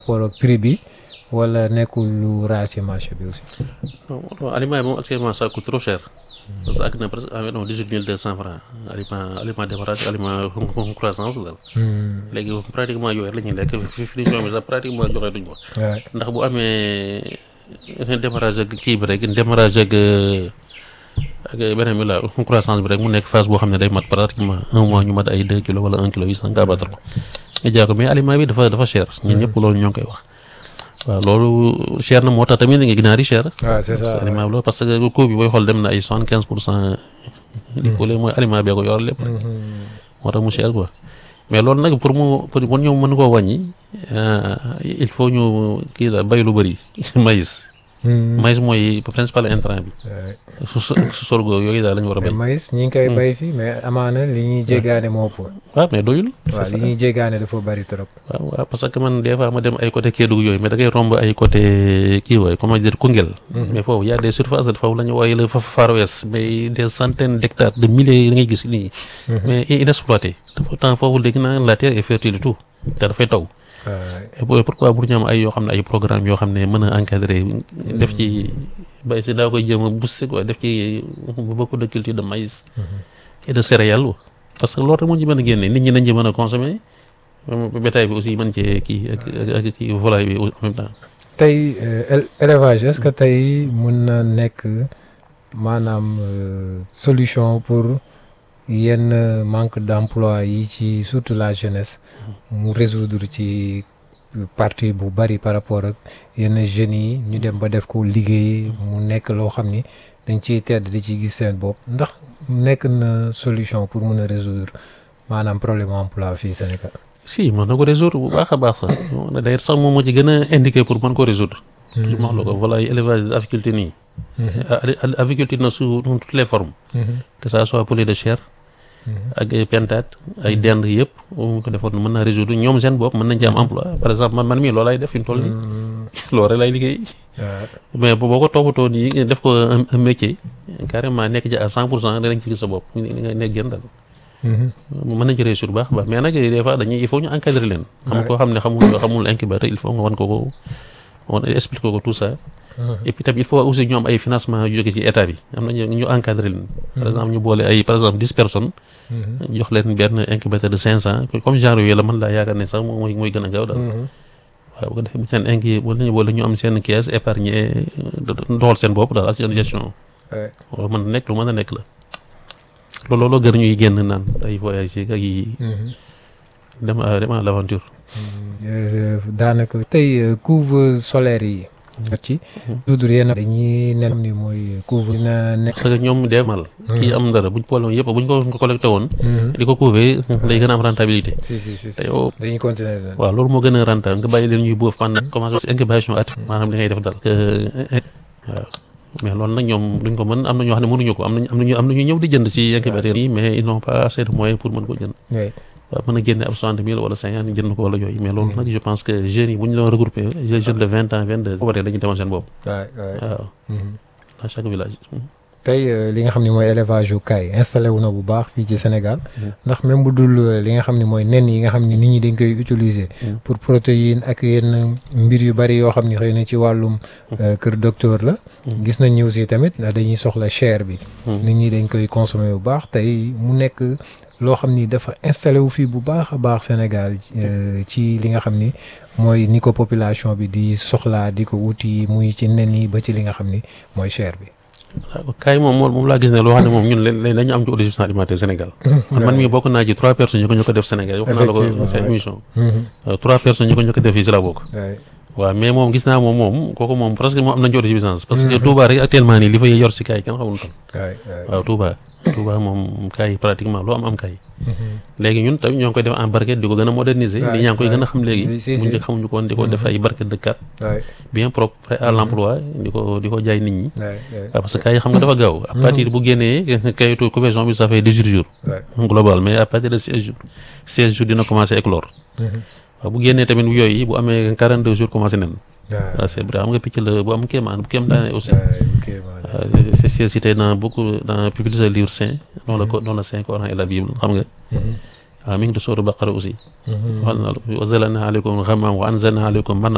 rapport ak prix bi wala nekkul lu raar ci marché bi aussi. non aliment yi moom actuellement ça coûte trop cher. parce que ak na presque environ dix huit mille deux cent francs aliment aliment démarrage aliment croissance daal. léegi pratiquement yooyu la ñuy lekk finition bi sax pratiquement joxe duñ ko. ndax bu amee démarrage ak kii bi rek démarrage ak ak beneen bi la croissance bi rek mu nekk phase boo xam ne day mat pratiquement un mois ñu mat ay deux kilos wala un kilo huit cent nga abattre ko nga jaay ko mais aliment bi dafa dafa cher ñun ñëpp loolu ñoo ngi koy wax. waaw loolu cher na moo tax tamit nga ginaar yi cher. waaw c'est ça aliment bi la parce que coût bi booy xool dem na ay soixante quinze pour cent. di poulet mooy aliment bee ko yor lépp rek. moo tax mu cher quoi mais loolu nag pour mu pour pour ñoom mën koo wàññi il faut ñu kii la bay lu bëri maïs. maïs mooy principal intrant bi. su su sorgho yooyu daal la ñu war a bay. maïs ñi ngi koy bay fii mais amaana li ñuy jéggaane moo ëpp. waaw mais doyul. waaw li ñuy jéggaane dafa bari trop. waaw waaw parce que man des fois ma dem ay côté Kédougou yooyu mais da ngay romb ay côté kii wooy comment dire Koungheul. mais foofu y a des surfaces foofu la ñu wooye le Far West mais des centaines d'hectares de milliers da ngay gis nii. mais inexploité te pourtant foofu léegi naa la terre est fertile tout te dafay taw. et pourquoi bu ñu am ay yoo xam ne ay programme yoo xam ne mën a encadrer def ci bay si daa koy jéem a booster quoi def ci beaucoup de culture de maïs. et de céréales parce que loolu rek moo ñu mën a génne nit ñi nañ ci mën a consommer bétail bi aussi mën cee kii ak ak kii volaille bi en même temps. tey élevage est-ce que tey mun na nekk maanaam solution pour yenn manque d'emploi yi ci surtout la jeunesse mu résoudre ci partie bu bari par rapport ak yenn jeunes yi ñu dem ba def ko liggéey mu nekk loo xam ni dañ ciy tedd di ci gis seen bopp ndax nekk na solution pour mun a résoudre maanaam problème emploi fii Sénégal. si mën na ko résoudre bu baax a baax sax d'ailleurs sax moom moo ci gën a indiqué pour mën ko résoudre. toujours wax la ko voilà élevage aviculture nii. aviculture na sous toutes les formes. que ça soit poulet de chair. ak ay pentate ay dend yëpp mu ko defoon mën naa résoudre ñoom seen bopp mën nañ ci am emploi par exemple man man mii loolu lay def fi mu toll nii. loolu rek lay liggéey. mais boo ko toppatoo nii def ko un métier carrément nekk ci à cent pour cent danañ ci gis sa bopp nga nekk gën daal. mën nañ ci réussir bu baax baax mais nag des fois dañuy il faut ñu encadrer leen. xam koo xam ne xamul xamul incubateur il faut nga wan ko ko wan expliquer ko tout ça. et puis tamit il faut aussi ñu am ay financement yu jóge ci état bi am na ñu encadrer leen. par exemple ñu boole ay par exemple dix personnes. jox leen benn incubateur de cinq cent comme genre yooyu la mën laa yaakaar ne sax mooy mooy gën a gaaw daal. waaw bu ko defee bu seen inki wala ñu boole ñu am seen caisse épargne doxal seen bopp daal ak seen gestion. waaw mën na nekk lu mën a nekk la. loolu loolu gën ñuy génn naan ay voyage yi ak yi dem dem à l'aventure daanaka tey couve solaire yi ci toujours yéen dañuy nen ni mooy couvre dina nekk parce que ñoom dee mal kii am dara buñ boole woon yëpp buñ ko collecté woon di ko couver day gën a am rentabilité si si si te yow dañuy continuer waaw loolu moo gën a rentable nga bàyyi leen ñuy boof pendant commencé incubation at maanaam li ngay def dal waaw mais loolu nag ñoom duñ ko mën am na ñoo xam ne mënuñu ko am nañ am nañu am nañu ñëw di jënd ci incubateur yi mais ils n'ont pas assez de moyens pour mën ko jënd waaw mën a génne ab soixante mille wala cinquante jënd ko wala yooyu mais loolu nag je pense que jeunes yi bu ñu doon regrouper les jeunes de vingt ans vingt deux boo waree dañuy demal seen bopp waaw à chaque village tey li nga xam ne mooy élevage yu kaay installé wu na bu baax fii ci Sénégal ndax même bu dul li nga xam ne mooy nen yi nga xam ne nit ñi dañ koy utiliser pour protéine ak yenn mbir yu bari yoo xam ne xëy na ci wàllum kër docteur la gis nañ ñëw si tamit dañuy soxla chair bi nit ñi dañ koy consommer bu baax tey mu nekk loo xam ni dafa installé wu fii bu baax a baax Sénégal ci li nga xam ni mooy ni ko population bi di soxlaa di ko wuti muy ci nen yi ba ci li nga xam ni mooy chair bi waaw kaay moom moom laa gis ne loo xam ne moom ñun léegi dañu am ci autosuffisance alimentaire Sénégal. man man mii bokk naa ci trois personnes ñu ko ñu ko def Sénégal. wax naa la ko seen émission. trois personnes ñu ko ñu ko def fii si la bokk. waaw mais moom gis naa moom moom kooku moom presque moom am nañu autosuffisance. parce que Touba rek actuellement nii li fay yor si kaay kenn xamul tam. waaw Touba. Touba moom kaay pratiquement loo am am kaay. léegi ñun tamit ñoo ngi koy def en barquette di ko gën a moderniser. li ñaa ngi koy gën a xam léegi. bu njëkk xamuñu ko woon di ko def ay barquette de carte. bien propre prêt à l'emploi di ko di ko jaay nit ñi. waaw parce que kaay xam nga dafa gaaw. à partir bu génnee kayitu couvaison bi ça fait dix-huit jours. global mais à partir de seize jours seize jours dina commencer éclore. waaw bu génnee tamit yooyu bu amee quarante deux jours commencé nen. waaw c'est vrai xam nga picc la bu am kéemaan bu kéem daane aussi. c'est cité dans beaucoup dans plusieurs livres saints dont le dont le Saint Coran et la Bible xam nga. waaw mi ngi di sóoru Baqara aussi. wax na wa zalana aleykum ghamman wa anzalna aleykum manna